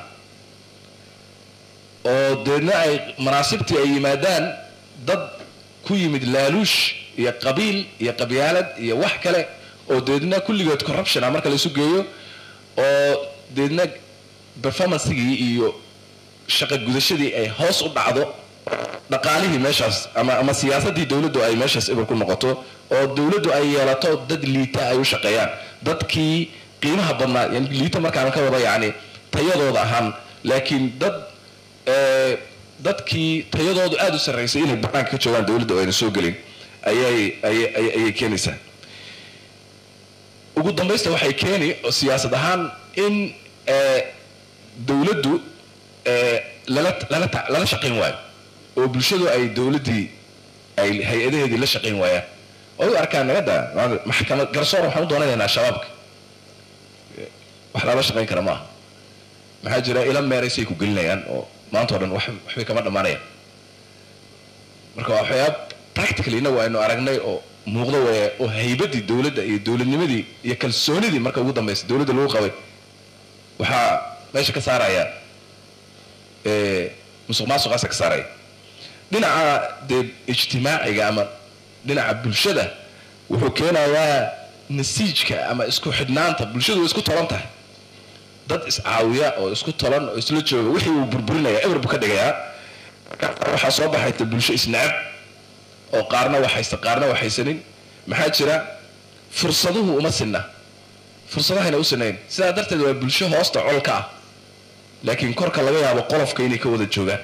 U: oo deedna ay manaasibtii ay yimaadaan dad ku yimid laaluush iyo qabiil iyo qabyaalad iyo wax kale oo deedna kulligood corruption ah marka laisu geeyo oo deedna performancegii iyo shaqo gudashadii ay hoos u dhacdo dhaqaalihii meeshaas ama ama siyaasadii dowladdu ay meeshaas eber ku noqoto oo dowladdu ay yeelato dad liita ay u shaqeeyaan dadkii qiimaha badnaa yani liita markaan ka wada yacni tayadooda ahaan laakiin dad dadkii tayadoodu aada u sarraysay inay banaanka ka joogaan dowladda oo ayna soo gelin ayay ayay ayay ayay keenaysaa ugu dambaysta waxay keeni oo siyaasad ahaan in eh, dowladdu eh, lala lala ta- lala shaqayn waayo oo bulshadu ay dowladdii ay hay-adaheedii la shaqayn waayaan oo u arkaan nagada maxkamad garsoor waxaan u doonanaynaa shabaabka wax lala shaqayn kara maaha maxaa jira ila meeraysay ku gelinayaan oo maanta o dhan wax waxbay kama dhammaanayaan marka waa waxyaab practically innagu aynu aragnay oo muuqdo weeye oo haybadii dowladda iyo dowladnimadii iyo kalsoonidii marka ugu dambaysa dowladda lagu qabay waxaa meesha ka saaraya eh, musuq maasuqaasa ka saaraya dhinaca dee ijtimaaciga ama dhinaca bulshada wuxuu keenayaa nasiijka ama isku xidhnaanta bulshadu way isku tolan tahay dad iscaawiya oo isku tolan oo isla jooga wixii uu burburinaya eber buu ka dhigayaa waxaa soo baxayta bulsho isnacab oo qaarna waxaysta qaarna waxaysanin maxaa jira fursaduhu uma sinna fursadahayna u sinayn sidaa darteed waa bulsho hoosta colka ah laakiin korka laga yaabo qolofka inay ka wada joogaan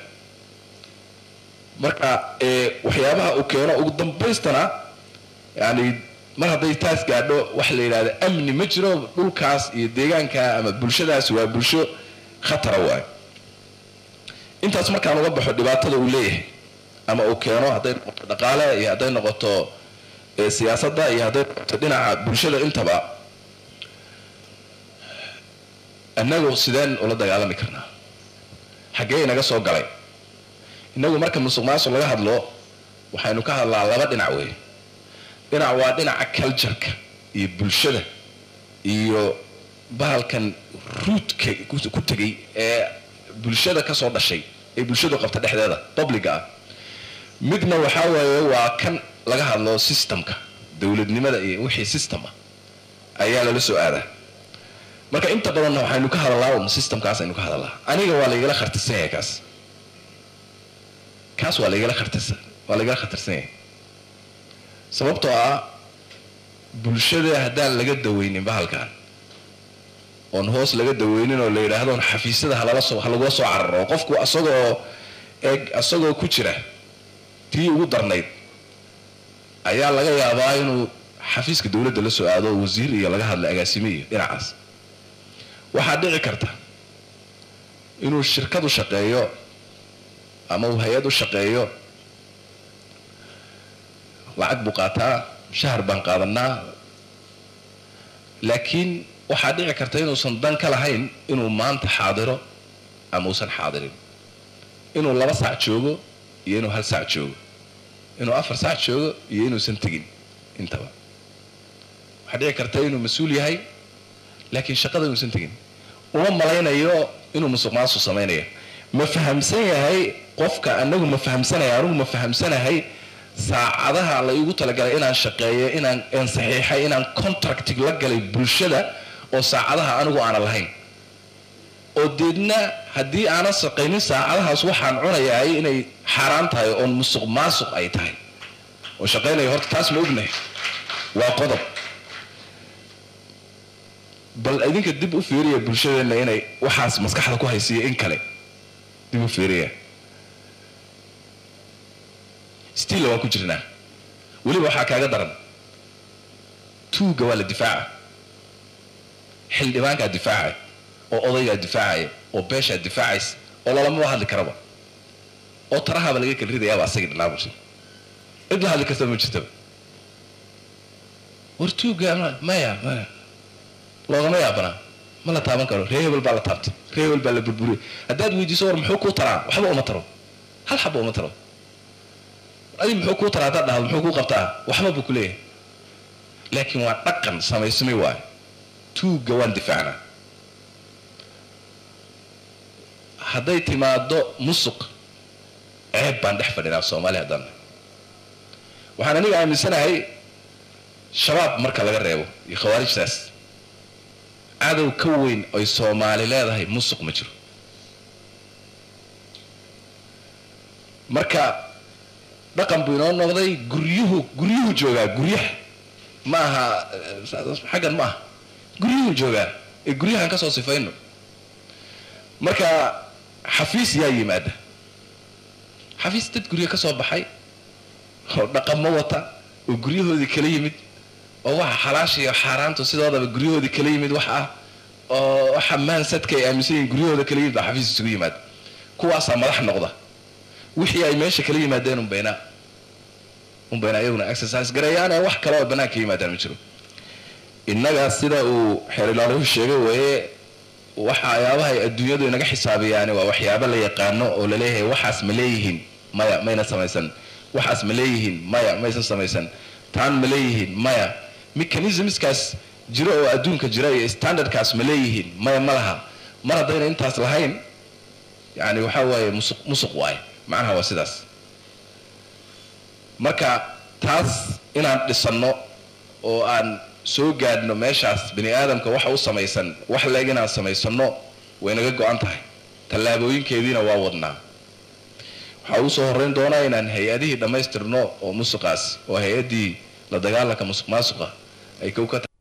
U: marka ee, waxyaabaha uu keeno ugu dambaystana yani mar hadday taas gaadho waxa la yidhahda amni ma jiro dhulkaas iyo deegaanka ama bulshadaas waa bulsho khatara waayo intaas markaan uga baxo dhibaatada uu leeyahay ama uu keeno hadday noqoto dhaqaale iyo hadday noqoto ee, siyaasadda iyo hadday noqoto dhinaca bulshada intaba innagu sideen ula dagaalami karnaa xaggee inaga soo galay innagu marka musuq maasuq laga hadlo waxaynu ka hadlaa laba dhinac weeye dhinac waa dhinaca cultureka iyo bulshada iyo bahalkan ruudka ku- ku tegay ee bulshada ka soo dhashay ee bulshadu qabta dhexdeeda publica ah midna waxaa waaye waa kan laga hadlo systemka dowladnimada iyo wixii system ah ayaa lala soo aadaa marka inta badanna waxaynu ka hadalaa un systemkaas aynu ka hadalaa aniga waa laygala khartirsan yahay kaas kaas waa laygala khartirsan waa laygala khatarsan yahay sababtoo ah bulshada haddaan laga daweynin bahalkan oon hoos laga daweynin oo la yidhaahdo xafiisyada halala soo halagula soo cararo qofku asagoo eeg asagoo ku jira tii ugu darnayd ayaa laga yaabaa inuu xafiiska dowladda la soo aado wasiir iyo laga hadla agaasime iyo dhinacaas waxaa dhici karta inuu shirkad u shaqeeyo ama uu hay-ad u shaqeeyo lacag buu qaataa shahar baan qaadanaa laakiin waxaa dhici karta inuusan dan ka lahayn inuu maanta xaadiro ama uusan xaadirin inuu laba saac joogo iyo inuu hal saac joogo inuu afar saac joogo iyo inuusan tegin intaba waxaa dhici karta inuu mas-uul yahay laakiin shaqada inuusan tegin uma malaynayo inuu musuq maasuq samaynayo ma fahamsan yahay qofka anagu ma fahamsanaya anigu ma fahamsanahay saacadaha la igu talagalay inaan shaqeeyo inaan aan saxiixay inaan contractig la galay bulshada oo saacadaha anigu aanan lahayn oo deedna haddii aanan shaqaynin saacadahaas waxaan cunayahay inay xaaraan tahay oon musuq maasuq ay tahay oo shaqaynaya horta taas ma ognahay waa qodob bal idinka dib u fiiriya bulshadeenna inay waxaas maskaxda ku haysiiya in kale dib u fiiriya stiilla waan ku jirnaa weliba waxaa kaaga daran tuugga waa la difaaca xildhibaankaa difaacaya oo odaygaa difaacaya oo beeshaa difaacaysa oo lalamaba hadli karaba oo tarahaaba laga kala ridayaaba asagii dhanaabulsha cid la hadli kartaba ma jirtaba war tuugga ma- maya maya loogama yaabanaa ma la taaban karo ree hebel baa la taabtay ree hebel baa la burburiyay haddaad weydiiso war muxuu kuu taraa waxba uma taro hal xaba uma taro adi muxuu kuu taraa haddaad dhahdo muxuu kuu qabtaa waxba buu ku leeyahay laakiin waa dhaqan samaysmay waayo tuugga waan difaacnaa hadday timaado musuq ceeb baan dhex fadhinaa soomaali haddaan nahay. waxaan aniga aaminsanahay shabaab marka laga reebo iyo khawaarijtaas cadow ka weyn ay soomaali leedahay musuq ma jiro marka dhaqan buu inoo noqday guryuhu guryuhu joogaa guryaha ma aha eh, xaggan ma aha guryuhu joogaa ee guryahan ka soo sifayno marka xafiis yaa yimaada xafiis dad guryo ka soo baxay oo dhaqamo wata oo guryahoodii kala yimid oo waxa xalaasha iyo xaaraantu sidoodaba guryahoodii kala yimid wax ah oo waxa maansadka ay aaminsan yihiin guryahooda kala yimid baa xafiis isugu yimaada kuwaasaa madax noqda wixii ay meesha kala yimaadeen unbayna unbayna ayaguna exercise gareeyaan ee wax kale oo banaanka yimaadaan ma jiro innaga sida uu xeerilaaluhu sheegay weeye waxyaabaha ay adduunyadu inaga xisaabiyaani waa waxyaabo la yaqaano oo laleeyahay waxaas ma leeyihiin maya mayna samaysan waxaas ma leeyihiin maya maysan samaysan taan ma leeyihiin maya mechanismskaas jiro oo adduunka jira iyo standardkaas ma leeyihiin maya ma laha mar haddayna intaas lahayn yani waxaa waaye musuq musuq waaye macnaha waa sidaas marka taas inaan dhisanno oo aan soo gaadhno meeshaas bani aadamka waxa u samaysan wax leeg inaan samaysano way naga go-an tahay tallaabooyinkeediina waa wadnaa waxaa ugu soo horreyn doonaa inaan hay-adihii dhammaystirno oo musuqaas oo hay-addii la dagaalanka musuq maasuqa ay kow ka tahay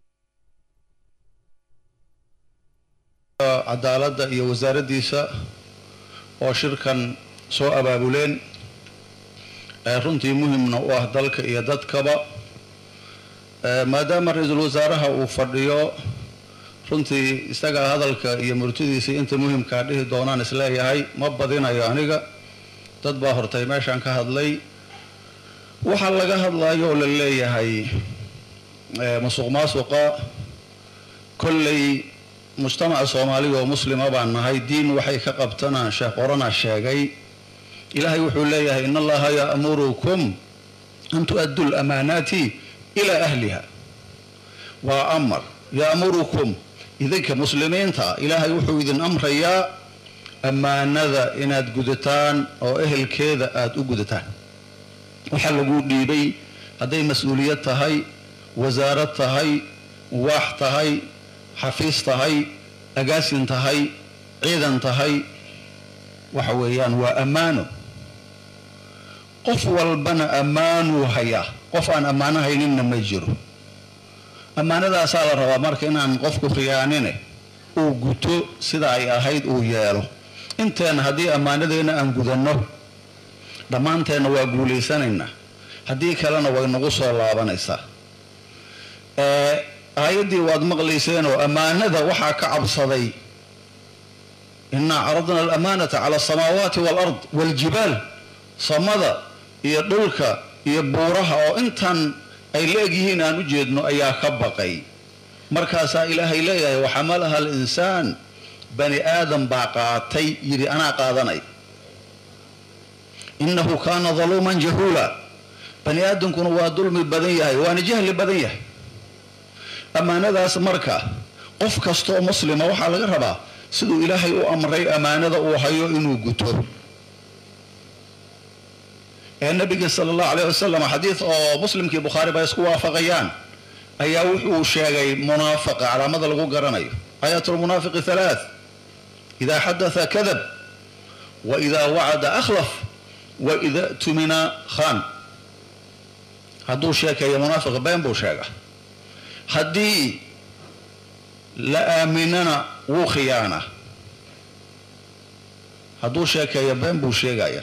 D: cadaaladda iyo wasaaraddiisa oo shirkan soo abaabuleen ee runtii muhimna u ah dalka iyo dadkaba maadaama ra-iisul wasaaraha uu fadhiyo runtii isagaa hadalka iyo murtidiisii inta muhimkaa dhihi doonaan isleeyahay ma badinayo aniga dad baa hortay meeshaan ka hadlay waxaa laga hadlayo oo la leeyahay musuq maasuqa kolley mujtamaca soomaaliga oo muslima baan nahay diin waxay ka qabtanaan sheekh qorana sheegay ilaahay wuxuu leeyahay in allaha ya'murukum an tu'addu lamaanaati ilaa ahliha waa amar ya'murukum idinka muslimiinta ilaahay wuxuu idin amrayaa ammaanada inaad gudataan oo ehelkeeda aada u gudataan waxaa lagu dhiibay hadday mas-uuliyad tahay wasaarad tahay waax tahay xafiis tahay agaasin tahay ciidan tahay waxa weeyaan waa ammaano qof walbana ammaanuu hayaa qof aan ammaano hayninna ma jiro ammaanadaasaa la rabaa marka inaan qofku khiyaanine uu guto sida ay ahayd uu yeelo inteena haddii ammaanadeenna aan gudanno dhammaanteenna waa guulaysanaynaa haddii kalena way nagu soo laabanaysaa aayaddii waad maqlayseenoo ammaanada waxaa ka cabsaday innaa caradna alamaanata cala asamaawaati waalard waaljibaal samada iyo dhulka iyo buuraha oo intan ay la egyihiin aan u jeedno ayaa ka baqay markaasaa ilaahay leeyahay waxamalaha alinsaan bani aadam baa qaatay yidhi anaa qaadanay innahu kaana daluuman jahuula bani aadamkuna waa dulmi badan yahay waana jahli badan yahay ammaanadaas marka qof kastaoo muslima waxaa laga rabaa siduu ilaahay u amray ammaanada uu hayo inuu guto ee nabiga sala allahu alayh wasalam xadiid oo muslimkii bukhaari ba isku waafaqayaan ayaa wuxuu sheegay munaafiqa calaamada lagu garanayo aayat lmunaafiqi halaath idaa xadatha kadab wa idaa wacada akhlaf wa ida tumina khan hadduu sheekeeyo munaafiqa been buu sheega haddii la aaminana wuu khiyaana hadduu sheekeeyo been buu sheegaya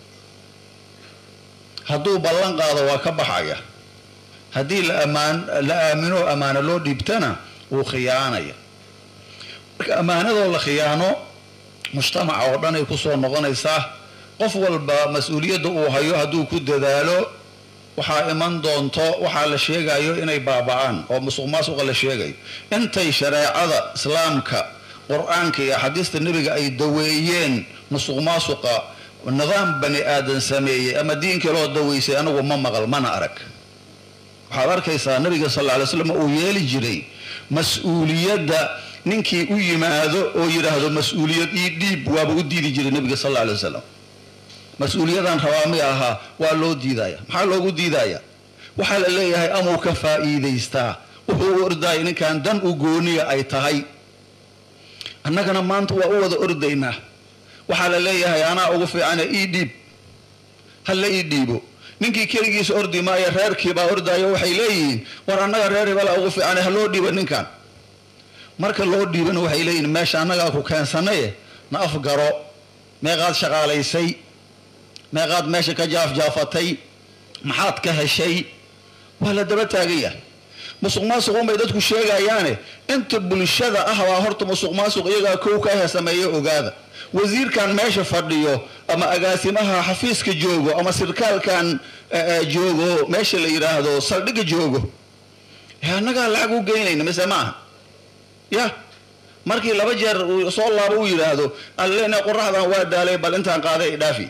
D: hadduu ballan qaado waa ka baxaya haddii la amaan la aamino ammaano loo dhiibtana wuu khiyaanaya marka ammaanadoo la khiyaano mujtamaca oo dhan ay kusoo noqonaysaa qof walba mas-uuliyadda uu hayo hadduu ku dadaalo waxaa iman doonto waxaa la sheegayo inay baaba'aan oo musuq maasuqa la sheegayo intay shareecada islaamka qur-aanka iyo axaadiista nebiga ay daweeyeen musuq maasuqa nidaam bani aadan sameeyey ama diinka loo daweysay anagu ma maqal mana arag waxaad arkaysaa nabiga sal lla alay slam uu yeeli jiray mas-uuliyadda ninkii u yimaado oo yidhaahdo mas-uuliyad ii dhiib waaba u diidi jiray nabiga sal alla alay wasalam mas-uuliyadan rabaa mi ahaa waa loo diidaya maxaa loogu diidaya waxaa la leeyahay amuu ka faa'iidaystaa wuxuu u ordaayay ninkan dan u gooniya ay tahay annagana maanta waa u wada ordaynaa waxaa la leeyahay anaa ugu fiicane ii dhiib hala ii dhiibo ninkii keligiisa ordi maayo reerkiibaa ordaayo waxay leeyihiin war annaga reer hebela ugu fiicane ha loo dhiibo ninkan marka loo dhiibana waxay leeyihiin meesha annagaa ku keensanaye na afgaro meeqaad shaqaalaysay meeqaad meesha ka jaafjaafatay maxaad ka heshay waa la daba taagan yahay musuq maasuq unbay dadku sheegayaane inta bulshada ah baa horta musuq maasuq iyagaa kow ka he sameeya ogaada wasiirkan meesha fadhiyo ama agaasimaha xafiiska joogo ama sirkaalkan joogo meesha la yidhaahdo saldhigga joogo annagaa lacag u geynayna mise maaha ya markii laba jeer uu soo laabo uu yidhaahdo allena qoraxdan waa daalay bal intaan qaaday dhaafi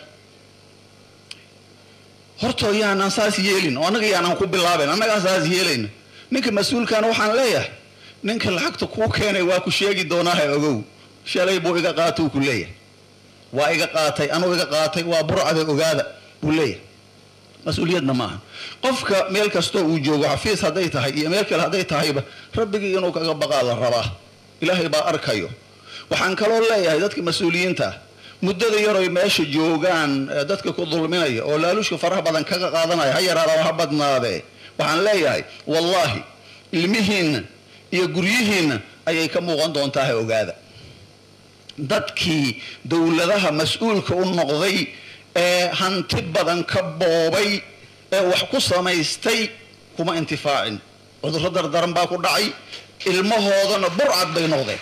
D: horto yaanaan saas yeelin oo annaga yaanaan ku bilaaben annagaa saas yeelayna ninka mas-uulkana waxaan leeyahay ninka lacagta kuu keenay waa ku sheegi doonaaha ogow shalay buu iga qaata uu ku leeyahay waa iga qaatay anuu iga qaatay waa burcada ogaada buu leeyahay mas-uuliyadna maaha qofka meel kastoo uu joogo xafiis hadday tahay iyo meel kale hadday tahayba rabbigii inuu kaga baqaa la rabaa ilaahay baa arkayo waxaan kaloo leeyahay dadka mas-uuliyiinta ah muddada yaroy meesha joogaan dadka ku dulminaya oo laaluushka faraha badan kaga qaadanaya ha yaraada ha badnaadee waxaan leeyahay wallaahi ilmihiinna iyo guryihiinna ayay ka muuqan doontaa ha ogaada dadkii dowladaha mas-uulka u noqday ee hanti badan ka boobay ee wax ku samaystay kuma intifaacin cudurro dardaran baa ku dhacay ilmahoodana burcad bay noqdeen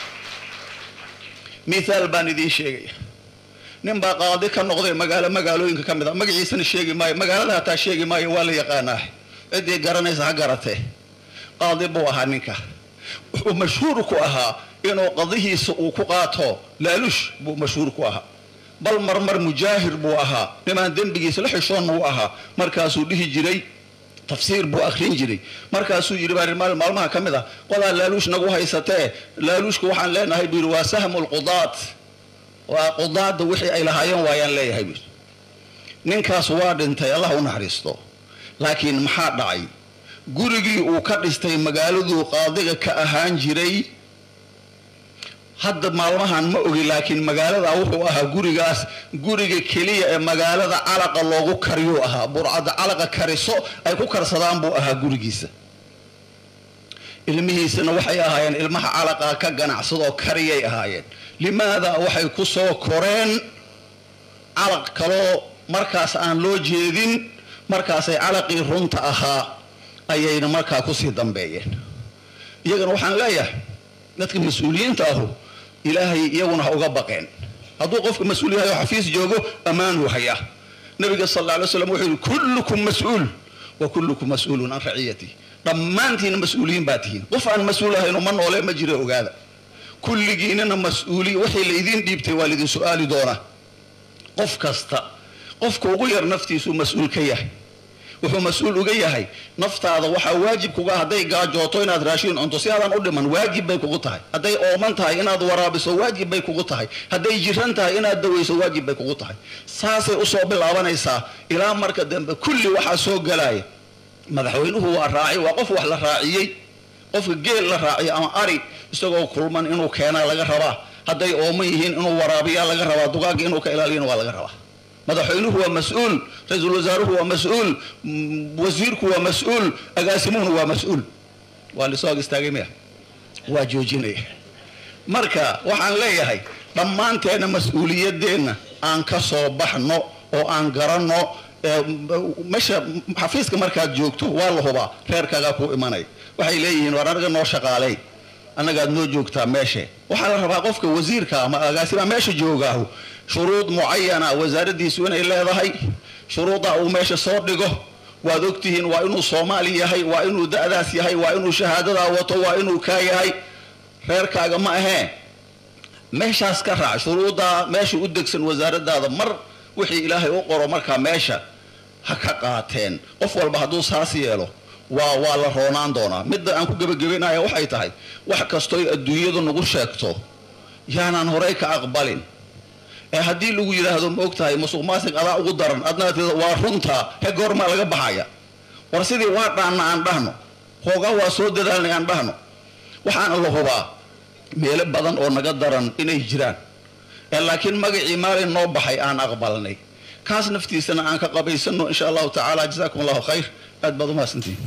D: mithaal baan idiin sheegaya nin baa qaadi ka noqday magaalo magaalooyinka ka mid a magaciisana sheegi maayo magaalada hataa sheegi maayo waa la yaqaanaa ciddii garanaysa ha garatee qaadi buu ahaa ninka wuxuu mashhuur ku ahaa inuu qadihiisa uu ku qaato laalush buu mashhuur ku ahaa bal marmar mujaahir buu ahaa nimaan dembigiisa la xishoonna u ahaa markaasuu dhihi jiray tafsiir buu akrin jiray markaasuu yidhi baa maal maalmaha ka mid ah qodaa laaluush nagu haysatee laaluushka waxaan leenahay buu yidhi waa sahmu lqudaat waa qudaadda wixii ay lahaayeen waayaan leeyahay buu ninkaas waa dhintay allah u naxariisto laakiin maxaa dhacay gurigii uu ka dhistay magaaladuu qaadiga ka ahaan jiray hadda maalmahan ma ogi laakiin magaalada wuxuu ahaa gurigaas guriga keliya ee magaalada calaqa loogu kariyuu ahaa burcadda calaqa kariso ay ku karsadaan buu ahaa gurigiisa ilmihiisana waxay ahaayeen ilmaha calaqa ka ganacsadoo kariyay ahaayeen limaada waxay ku soo koreen calaq kaloo markaas aan loo jeedin markaasay calaqii runta ahaa ayayna markaa kusii dambeeyeen iyagana waxaan leeyahay dadka mas-uuliyiinta ahu ilaahay iyaguna ha uga baqeen hadduu qofka mas-uul yahay oo xafiis joogo ammaanuu hayaa nabiga sal alla alay slam wuxuu yihi kullukum mas-uul wa kullukum mas-uulun can raciyati dhammaantiina mas-uuliyiin baa tihiin qof aan mas-uul ahayno ma noole ma jira ogaada kulligiinana mas-uuli wixii laydin dhiibtay waa laydin su-aali doonaa qof kasta qofka ugu yar naftiisuu mas-uul ka yahay wuxuu mas-uul uga yahay naftaada waxaa waajib kuga hadday gaajooto inaad raashiin cunto si aadan u dhiman waajib bay kugu tahay hadday ooman tahay inaad waraabiso waajib bay kugu tahay hadday jiran tahay inaad dawayso waajib bay kugu tahay saasay usoo bilaabanaysaa ilaa marka dambe kulli waxaa soo galaya madaxweynuhu waa raaci waa qof wax la raaciyey qofka geel la raaciyo ama ari isagoo kulman inuu keenaa laga rabaa hadday ooman yihiin inuu waraabiyaa laga rabaa dugaagga inuu ka ilaaliyana waa laga rabaa madaxweynuhu waa mas-uul ra-iisul wasaaruhu waa mas-uul wasiirku waa mas-uul agaasimuhuna waa mas-uul waa lisoo ag istaagay miya waa joojinaya marka waxaan leeyahay dhammaanteenna mas-uuliyadeenna aan ka soo baxno oo aan garanno meesha xafiiska markaad joogto waa la hubaa reerkaagaa kuu imanaya waxay leeyihiin war anaga noo shaqaalay annagaad noo joogtaa meeshe waxaa la rabaa qofka wasiirka ama agaasimaa meesha joogaahu shuruud mucayana wasaaraddiisu inay leedahay shuruudda uu meesha soo dhigo waad ogtihiin waa inuu soomaali yahay waa inuu da'daas yahay waa inuu shahaadadaa wato waa inuu kaa yahay reerkaaga ma ahee meeshaas ka raac shuruuddaa meesha u degsan wasaaradaada mar wixii ilaahay u qoro markaa meesha ha ka qaateen qof walba hadduu saas yeelo waa waa la roonaan doonaa midda aan ku gebagabaynaya waxay tahay wax kastooy adduunyadu nagu sheegto yaanaan horey ka aqbalin ee haddii lagu yidhaahdo ma og tahay musuq maasiq adaa ugu daran adnaa tida waa runtaa he goormaa laga baxaya war sidii waa dhaanna aan dhahno hoogaa waa soo dadaalnay aan dhahno waxaana la hubaa meelo badan oo naga daran inay jiraan ee laakiin magacii maalin noo baxay aan aqbalnay kaas naftiisana aan ka qabaysano insha allahu tacaala jazaakum allahu khayr aad baad umahadsantihin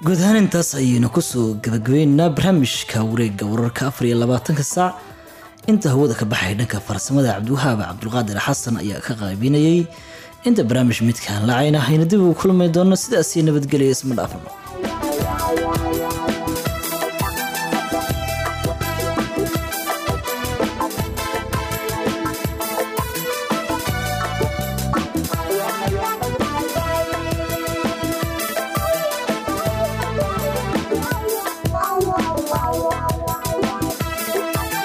A: guud ahaan intaas ayaynu kusoo gabagabeynaa barnaamijka wareega wararka afar iyo labaatanka saac inta hawada ka baxay dhanka farsamada cabdiwahaab cabdulqaadir xasan ayaa ka qaybinayay inta barnaamij midkaan lacayna hayna dib ugu kulmi doono sidaasii nabadgelya isma dhaafno